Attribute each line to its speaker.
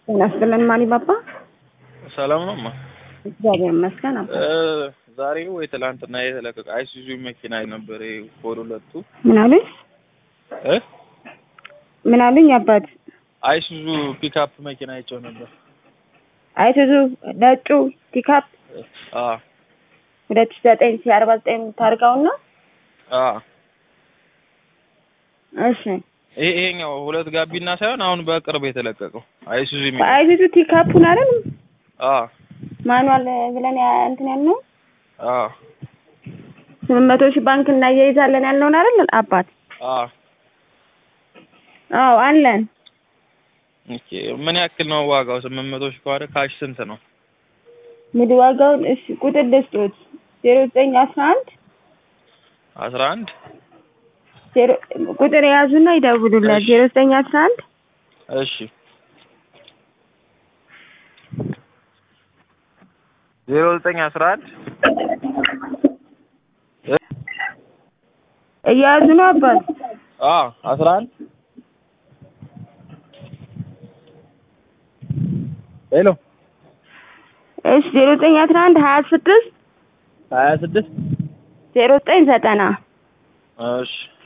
Speaker 1: ጤና ይስጥልን ማን ባባ።
Speaker 2: ሰላም ነው ማ
Speaker 1: እግዚአብሔር ይመስገን። አባ
Speaker 2: ዛሬ ወይ ትላንትና የተለቀቀ አይሱዙ መኪና ነበር ኮድ ሁለቱ
Speaker 1: ምን አሉኝ?
Speaker 2: እ
Speaker 1: ምን አሉኝ? አባት
Speaker 2: አይሱዙ ፒክአፕ መኪና አይቼው ነበር።
Speaker 1: አይሱዙ ነጩ ፒክአፕ
Speaker 2: አ
Speaker 1: ሁለት ሺህ ዘጠኝ ሺህ አርባ ዘጠኝ ታርጋውና
Speaker 2: አ
Speaker 1: እሺ
Speaker 2: ይሄ ይሄኛው ሁለት ጋቢና ሳይሆን አሁን በቅርብ የተለቀቀው አይሱዙ የሚል
Speaker 1: አይሱዙ ፒክአፑን አይደል
Speaker 2: አ
Speaker 1: ማኑዋል ብለን ያ እንትን ያልነው
Speaker 2: አ
Speaker 1: ስምንት መቶ ሺህ ባንክ እናያይዛለን ያልነውን አይደል አባት?
Speaker 2: አ
Speaker 1: አዎ አለን።
Speaker 2: ኦኬ ምን ያክል ነው ዋጋው? ስምንት መቶ ሺህ ከሆነ ካሽ ስንት ነው?
Speaker 1: ምድ ዋጋውን እሺ ቁጥር ልስጦት ዜሮ ዘጠኝ አስራ አንድ
Speaker 2: አስራ አንድ
Speaker 1: ዜሮ ቁጥር የያዙና ይደውሉላት
Speaker 2: እሺ።
Speaker 1: ዜሮ ዘጠኝ አስራ አንድ
Speaker 2: እሺ ዜሮ ዘጠኝ አስራ አንድ
Speaker 1: እየያዙ ነው አባት
Speaker 2: አ አስራ አንድ ሄሎ
Speaker 1: እሺ ዜሮ ዘጠኝ አስራ አንድ ሀያ ስድስት
Speaker 2: ሀያ ስድስት
Speaker 1: ዜሮ ዘጠኝ ዘጠና
Speaker 2: እሺ